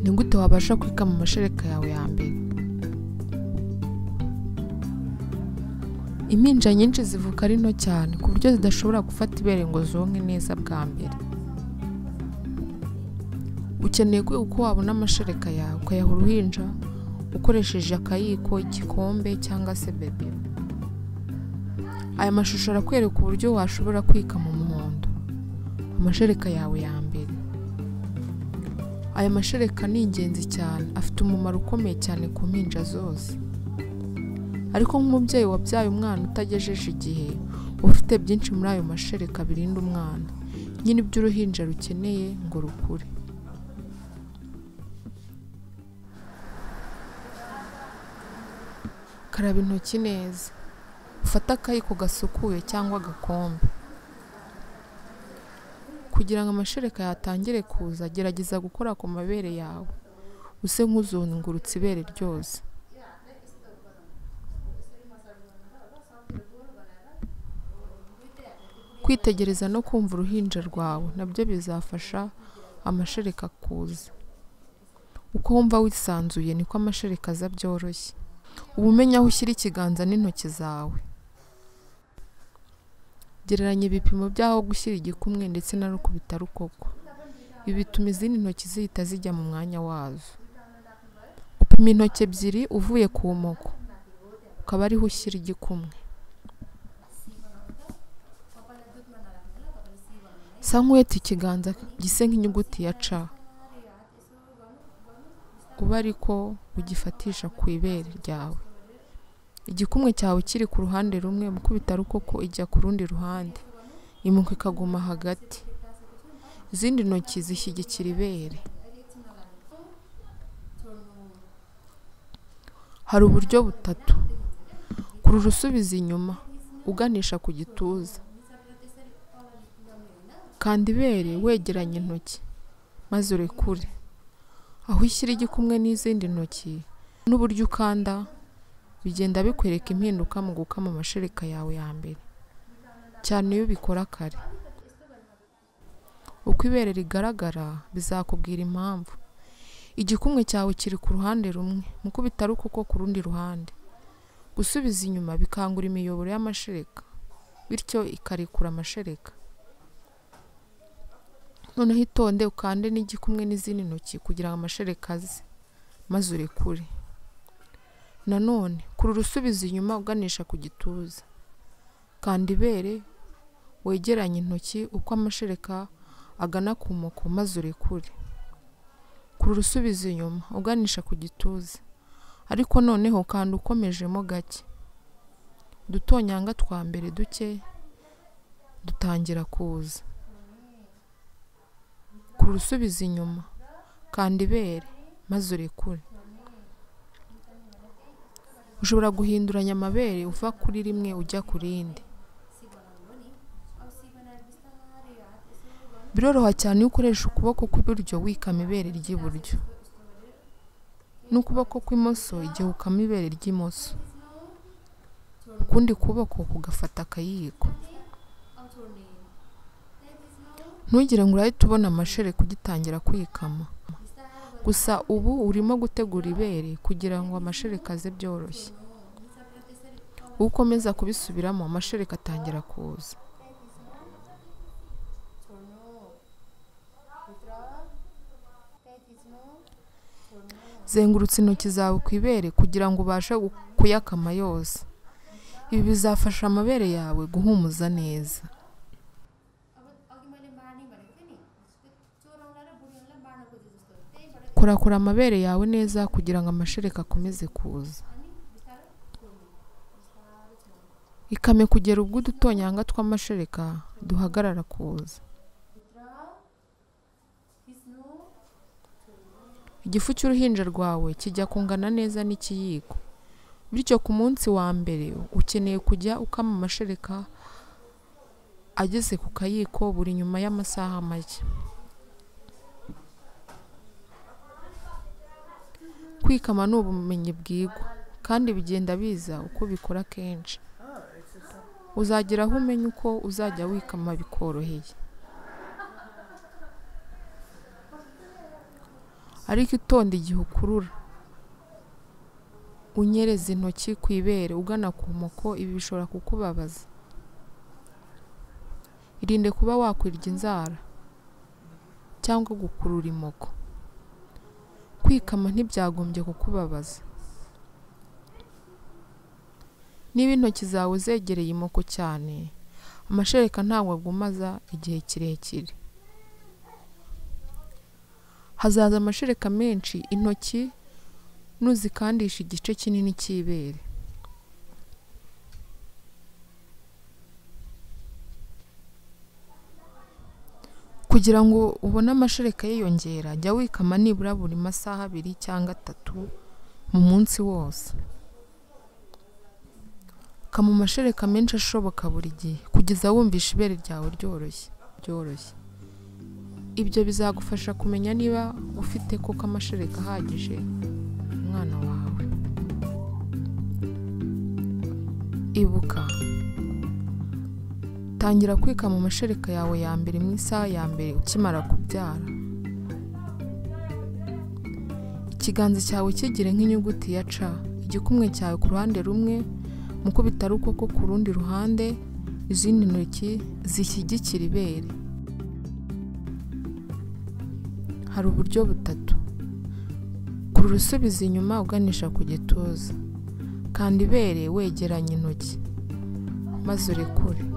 ni gute wabasha kwikama amashereka yawe ya mbere impinja nyinshi zivuka ari nto cyane ku buryo zidashobora gufata ibere ngo zonke neza bwa mbere ukeneye kwiga uko wabona amashereka yawe ukayaha uruhinja ukoresheje akayiko igikombe cyangwa se bebe aya mashusho arakwereka uburyo washobora kwikama umuhondo amashereka yawe ya mbere aya mashereka ni ingenzi cyane afite umumaro ukomeye cyane ku mpinja zose ariko nk'umubyeyi wabyaye umwana utagejeje igihe uba ufite byinshi muri ayo mashereka birinda umwana nyine ibyo uruhinja rukeneye ngo rukure karaba intoki neza ufate akayiko gasukuye cyangwa agakombe kugira ngo amashereka yatangire kuza gerageza gukora ku mabere yawe use nk'uzungurutse ibere ryose kwitegereza no kumva uruhinja rwawe nabyo bizafasha amashereka kuza uko wumva wisanzuye niko amashereka aza byoroshye uba umenya aho ushyira ikiganza n'intoki zawe gereranya ibipimo by'aho gushyira igikumwe ndetse na rukubita rukoko ibi bituma izindi ntoki zihita zijya mu mwanya wazo upima intoki ebyiri uvuye ku moko ukaba ariho ushyira igikumwe sa nk'uheta ikiganza gise nk'inyuguti ya ca uba ariko ugifatisha ku ibere ryawe igikumwe cyawe kiri ku ruhande rumwe mukubitarukoko ijya ku rundi ruhande imuka ikaguma hagati izindi ntoki zishyigikira ibere hari uburyo butatu kurura usubiza inyuma uganisha ku gituza kanda ibere wegeranya intoki maze urekure aho ushyira igikumwe n'izindi ntoki n'uburyo ukanda bigenda bikwereka impinduka mu gukama amashereka yawe ya mbere cyane iyo ubikora kare uko ibere rigaragara bizakubwira impamvu igikumwe cyawe kiri ku ruhande rumwe muko bitari kuko ku rundi ruhande gusubiza inyuma bikangura imiyoboro y'amashereka bityo ikarekura amashereka noneho itonde ukande n'igikumwe n'izindi ntoki kugira ngo amashereka aze maze urekure nanone kurura usubiza inyuma uganisha ku gituza kanda ibere wegeranye intoki uko amashereka agana ku moko maze urekure kurura usubiza inyuma uganisha ku gituza ariko noneho kanda ukomejemo gake udutonyanga twa mbere duke dutangira kuza kurura usubiza inyuma kanda ibere maze urekure ushobora guhinduranya amabere uva kuri rimwe ujya ku rindi biroroha cyane iyo ukoresha ukuboko kw'iburyo wikama ibere ry'iburyo n'ukuboko kw'imoso igihe ukama ibere ry'imoso ukundi kuboko kugafata akayiko ntugire ngo urahita ubona amashereka ugitangira kwikama gusa ubu urimo gutegura ibere kugira ngo amashereka aze byoroshye ukomeza kubisubiramo amashereka atangira kuza zengurutse intoki zawe ku ibere kugira ngo ubashe kuyakama yose ibi bizafasha amabere yawe guhumuza neza korakora amabere yawe neza kugira ngo amashereka akomeze kuza ikame kugera ubwo udutonyanga tw'amashereka duhagarara kuza igifu cy'uruhinja rwawe kijya kungana neza n'ikiyiko bityo ku munsi wa mbere ukeneye kujya ukama amashereka ageze ku kayiko buri nyuma y'amasaha make kwikama ni ubumenyi bwigwa kandi bigenda biza uko ubikora kenshi uzagera aho umenya uko uzajya wikama bikoroheye ariko itonde igihe ukurura unyereza intoki ku ibere ugana ku moko ibi bishobora kukubabaza irinde kuba wakwirya inzara cyangwa gukurura imoko kwikama ntibyagombye kukubabaza niba intoki zawe zegereye imoko cyane amashereka ntabwo agumaza igihe kirekire hazaza amashereka menshi intoki nuzikandisha igice kinini cy'ibere kugira ngo ubone amashereka yiyongera jya wikama nibura buri masaha abiri cyangwa atatu mu munsi wose kama amashereka menshi ashoboka buri gihe kugeza wumvisha ibere ryawe ryoroshye ryoroshye ibyo bizagufasha kumenya niba ufite koko amashereka ahagije umwana wawe ibuka tangira kwikama amashereka yawe ya mbere mu isaha ya mbere ukimara kubyara ikiganza cyawe kigire nk'inyuguti ya ca igikumwe cyawe ku ruhande rumwe mukubita arukoko ku rundi ruhande izindi ntoki zishyigikira ibere hari uburyo butatu kurura usubiza inyuma uganisha ku gituza kandi ibere wegeranya intoki maze urekure